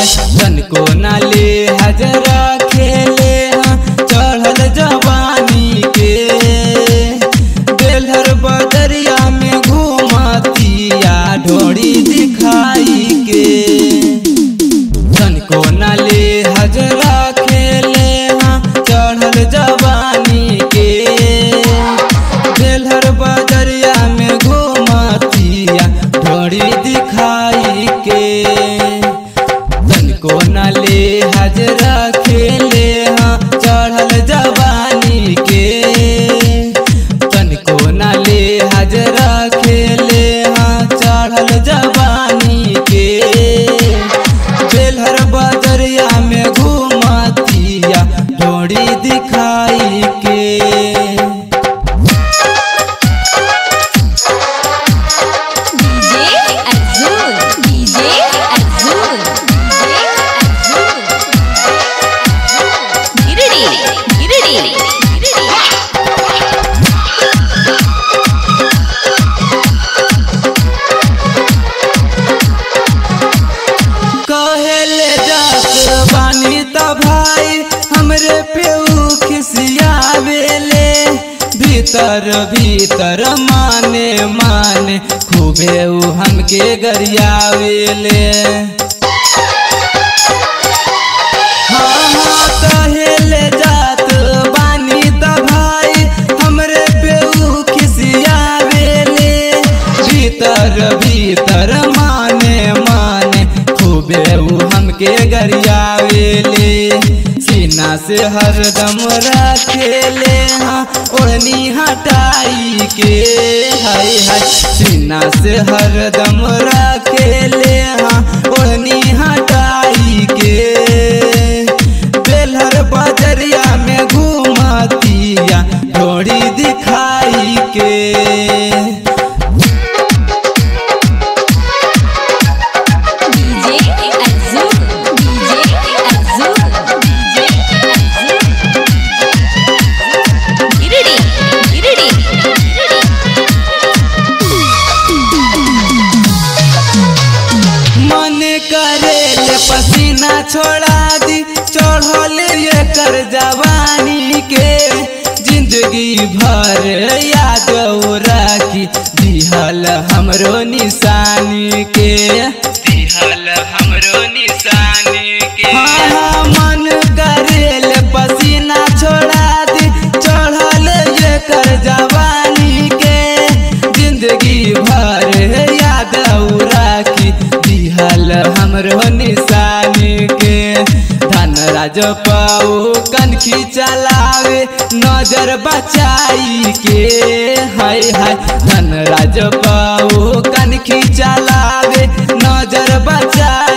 हाय तनको नाले हजरा खेले हाँ चढ़ल जवानी के बेलहर बदरिया में घूमतिया ढोड़ी दिखाई के तनको नाले हजरा खेले हाँ चढ़ल जवानी के बेलहर बदरिया में घूमतिया ढोड़ी दिखाई के तनको नाले हजरा खेले हाँ चढ़ल जवानी के तनको नाले हजरा खेले हाँ चढ़ल जवानी के बेलहर बदरिया में घूमतिया ढोड़ी दिखाई के DJ Azul, DJ Azul, DJ Azul. Giridi, giridi, giridi. कहेले जात बानी त भाई हमरे पे ऊ खिसियावेले भीतर भीतर माने माने खूबे ऊ हमके गरियावेले हाँ हाँ कहेले जात बानी त भाई हमरे पे ऊ खिसियावेले भीतर भीतर माने माने खूबे ऊ हमके गरियावेले सीना से हरदम रखेले हाँ ओढ़नी हटाई के हाय हाय सीना से हरदम रखेले हाँ ओढ़नी हटाई के बेलहर बजरिया में घूमतिया ढोड़ी दिखाई के DJ Azul, DJ Azul, DJ Azul. Giridi, giridi, giridi. मन करेल पसीना छोड़ा दी चढ़ल ये कर जवानी के जिंदगी भर याद राखी दिहल हमरो निशानी के दिहल हमरो निशानी के हाँ हाँ मन करेल पसीना छोड़ा दी चढ़ल ये कर जवानी के जिंदगी भर याद राखी दिहल हमरो निशानी के धन राज पाऊ कनखी चलावे नजर बचाई के हाय हाय धन राज पाऊ कनखी चलावे नजर बचाई